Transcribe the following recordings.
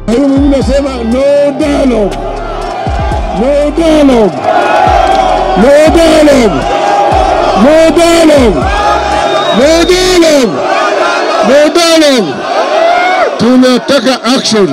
Huyu mwingine nasema no dialogue, no dialogue, no dialogue, no dialogue, no dialogue, no dialogue. Tunataka action.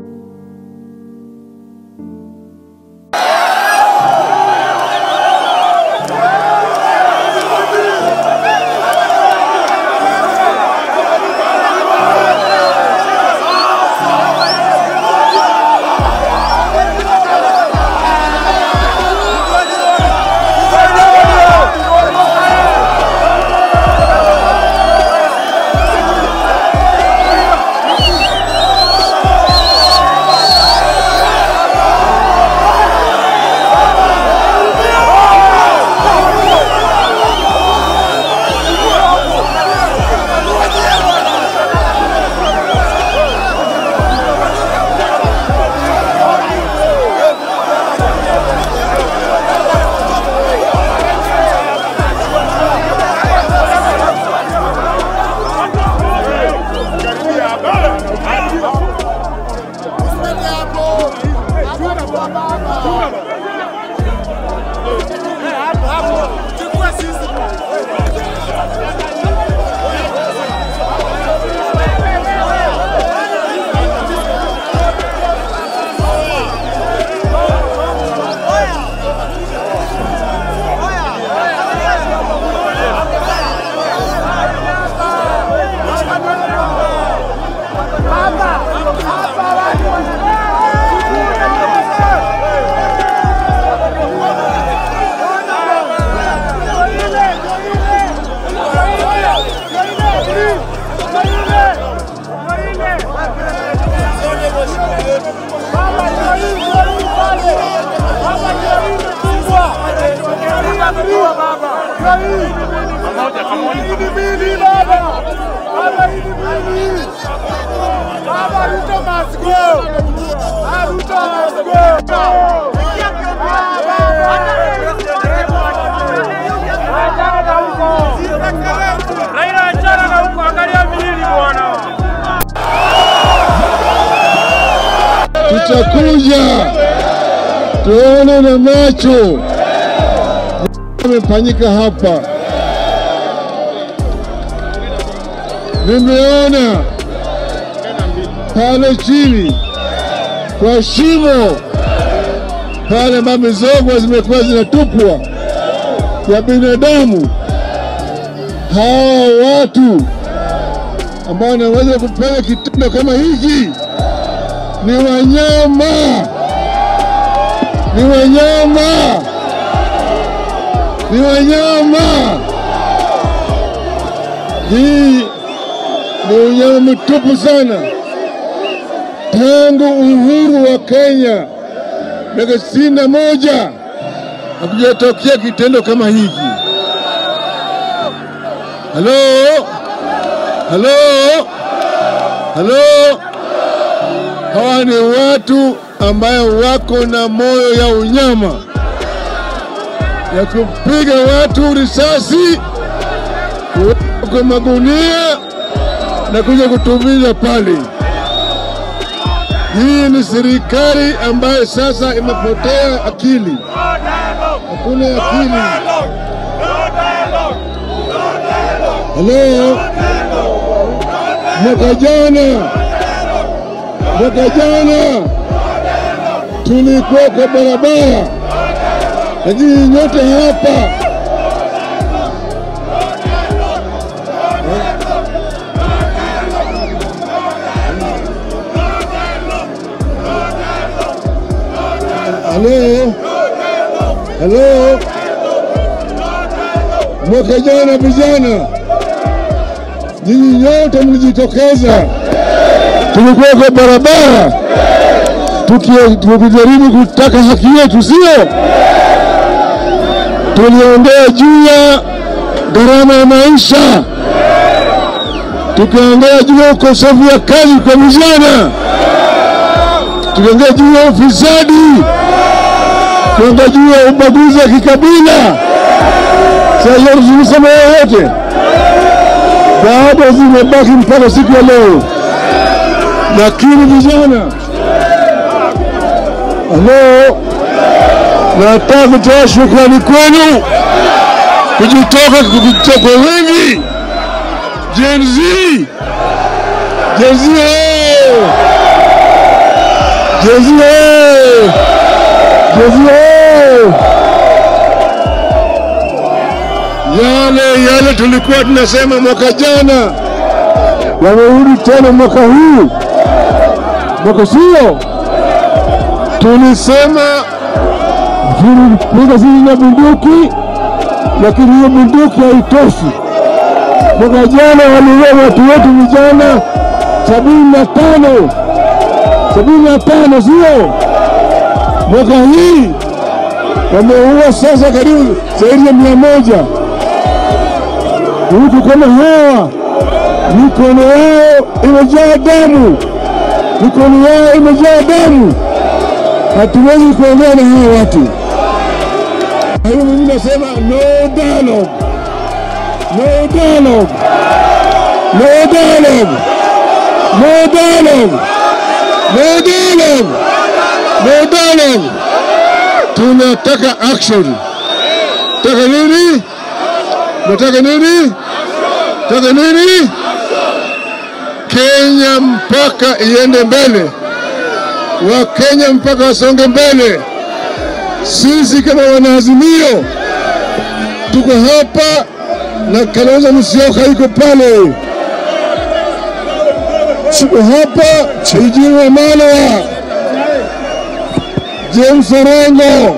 Raila achana na huko, angalia vilili bwana. Tutakuja tuone na macho amefanyika hapa. Nimeona pale chini kwa shimo pale ambapo mizoga zimekuwa zinatupwa ya binadamu, hawa watu ambao wanaweza kufanya kitendo kama hiki ni wanyama, ni wanyama, ni wanyama. Hii ni unyama mtupu sana. Tangu uhuru wa Kenya miaka sitini na moja hakujatokea kitendo kama hiki. Halo, halo, halo. Hawa ni watu ambayo wako na moyo ya unyama ya kupiga watu risasi, kuweka kwa magunia na kuja kutumiza pale. Hii ni serikali ambayo sasa imepotea akili, hakuna akili. Halo, mwaka jana mwaka jana tulikuwa kwa barabara, lakini nyote hapa halo halo, mwaka jana vijana, nyinyi nyote mlijitokeza tulikuwa kwa barabara tuki- tukijaribu kutaka haki yetu, sio? Tuliongea juu ya gharama ya maisha, tukaongea juu ya ukosefu wa kazi kwa vijana, tukaongea juu ya ufisadi, tukaongea juu ya ubaguzi wa kikabila. Sasa hiyo tulisema yoyote, bado zimebaki mpaka siku ya leo lakini vijana Halo, nataka kutoa shukrani kwenu kujitoka kujitoka kwa wingi. Gen Z, Gen Z, hey! Gen Z, hey! Gen Z, hey! Yale yale tulikuwa tunasema mwaka jana yamerudi tena mwaka huu, mwaka sio tulisema piga sisi na bunduki, lakini hiyo bunduki haitoshi. Mwaka jana waliua watu wetu vijana sabini na tano sabini na tano sio? Mwaka hii wameua sasa karibu zaidi ya mia moja. Watu kama hawa mikono yao imejaa damu, mikono yao imejaa damu hatuwezi kuongea na hawa watu. Kwa hiyo mimi nasema no dialogue, no dialogue, no dialogue, no dialogue, no dialogue, no dialogue. Tunataka action. Taka nini? Nataka nini? Taka nini? Kenya mpaka iende mbele. Wakenya mpaka wasonge mbele. Sisi kama wanaazimio tuko hapa na Kalonzo Musyoka yuko pale, tuko hapa Eugene Wamalwa, James Orengo,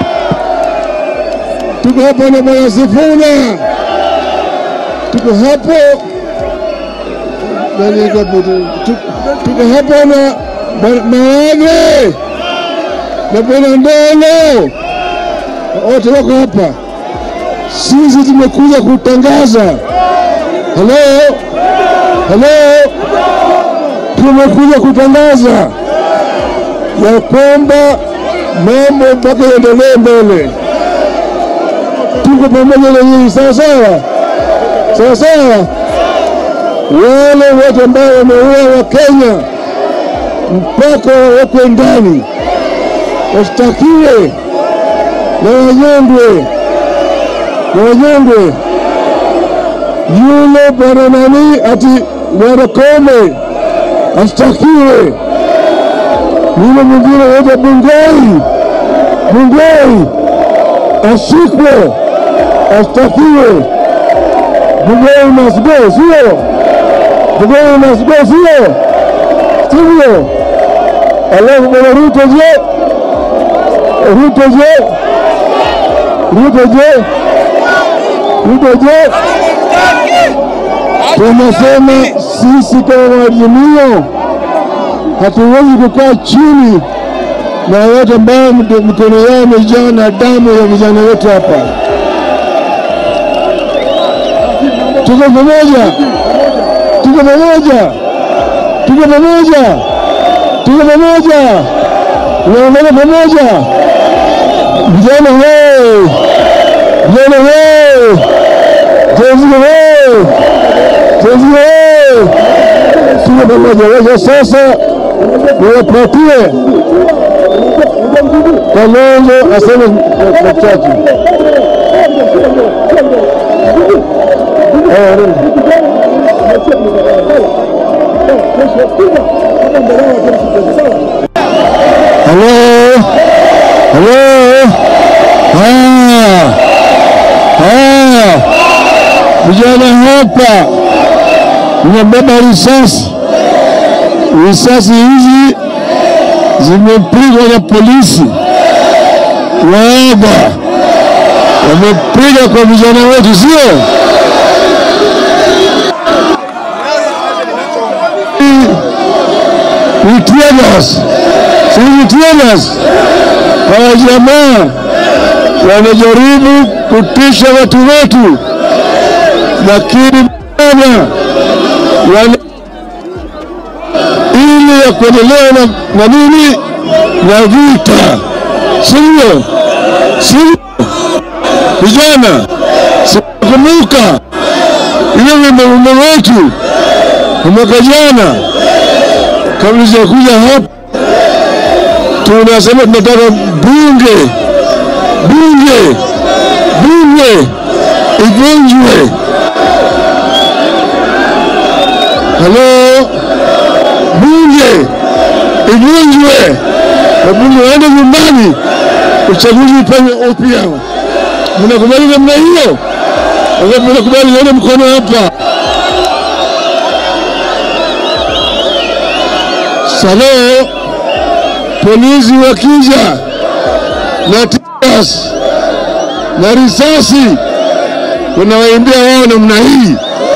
tuko hapa na Bwana Sifuna, tuko hapo nani kapo, tuko hapa na Mawage na Bwana Ndolo wote wako hapa. Sisi tumekuja kutangaza, halo halo, tumekuja kutangaza ya kwamba mambo mpaka yaendelee mbele. Tuko pamoja na nyinyi, sawa sawa, sawa sawa. Wale wote ambao wameua Wakenya mpaka wawekwe ndani, washtakiwe na wanyongwe na wanyongwe. Yule bwana nani ati bwana Kome ashtakiwe, yule mwingine wote Bungei Bungei ashikwe ashtakiwe. Bungei must go, sio? Bungei must go, sio? Sivyo? Alafu bwana Ruto je? Ruto je? Ruto je? Ruto je? Tunasema sisi kama maazimio hatuwezi kukaa chini na watu ambao mikono yao imejaa na damu ya vijana wetu hapa. Tuko pamoja, tuko pamoja, tuko pamoja, tuko pamoja, tunaungana pamoja. Vijana wee, vijana wee, Jezi wee, Jezi wee, tuko pamoja. Wacha sasa niwapatie Kalonzo aseme machache. Halo, halo, haya haya, vijana hapa nimebeba risasi. Risasi hizi zimepigwa na polisi waoga, wamepiga kwa vijana wetu, sio? Ni tear gas, si ni tear gas. Hawa jamaa wanajaribu kutisha watu wetu, lakini bana wana ili ya kuendelea na, na nini na vita, sivyo? Sivyo vijana, sikumbuka ile wimbo wetu wa mwaka jana, kabla sijakuja hapa, mnasema tunataka bunge bunge bunge ivunjwe. Halo, bunge ivunjwe, wabunge waende nyumbani, uchaguzi ufanywe upya. Mnakubali namna hiyo? Sasa mnakubali, nione mkono hapa. Salo, polisi wakija na tias na risasi, wanawaimbia wao namna hii,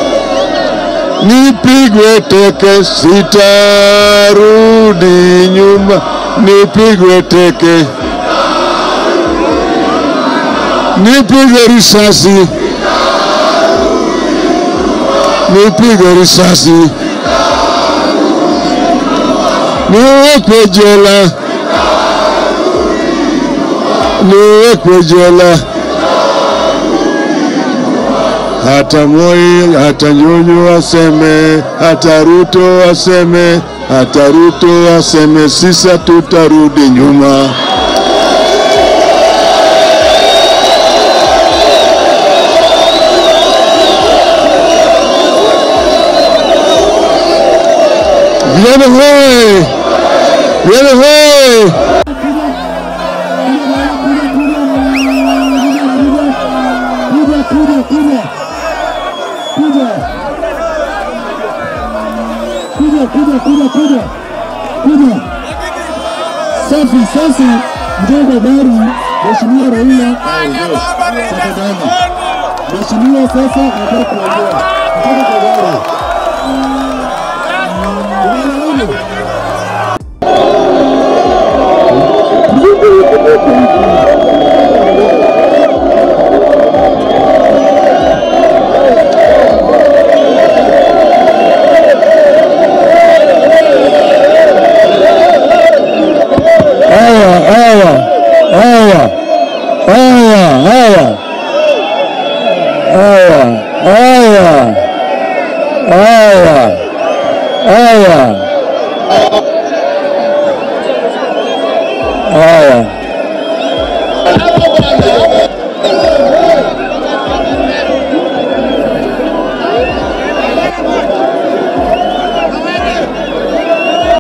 nipigwe teke, sitarudi nyuma, nipigwe teke, nipigwe risasi, nipigwe risasi, niwekwe jela, niwekwe jela. Hata Moi, hata Nyunyu waseme, hata Ruto waseme, hata Ruto waseme, sisi tutarudi nyuma. Vijana hoye! Vijana hoye! Kuja, kuja, kuja. Kuja. Kuja, kuja, kuja, kuja. Kuja. Safi, sasa mjengo gari Mheshimiwa Raila tafadhali. Mheshimiwa sasa nataka kuongea. Nataka kwa gari. Unaona? Haya, haya, haya, haya, haya, haya, haya, haya, haya, haya.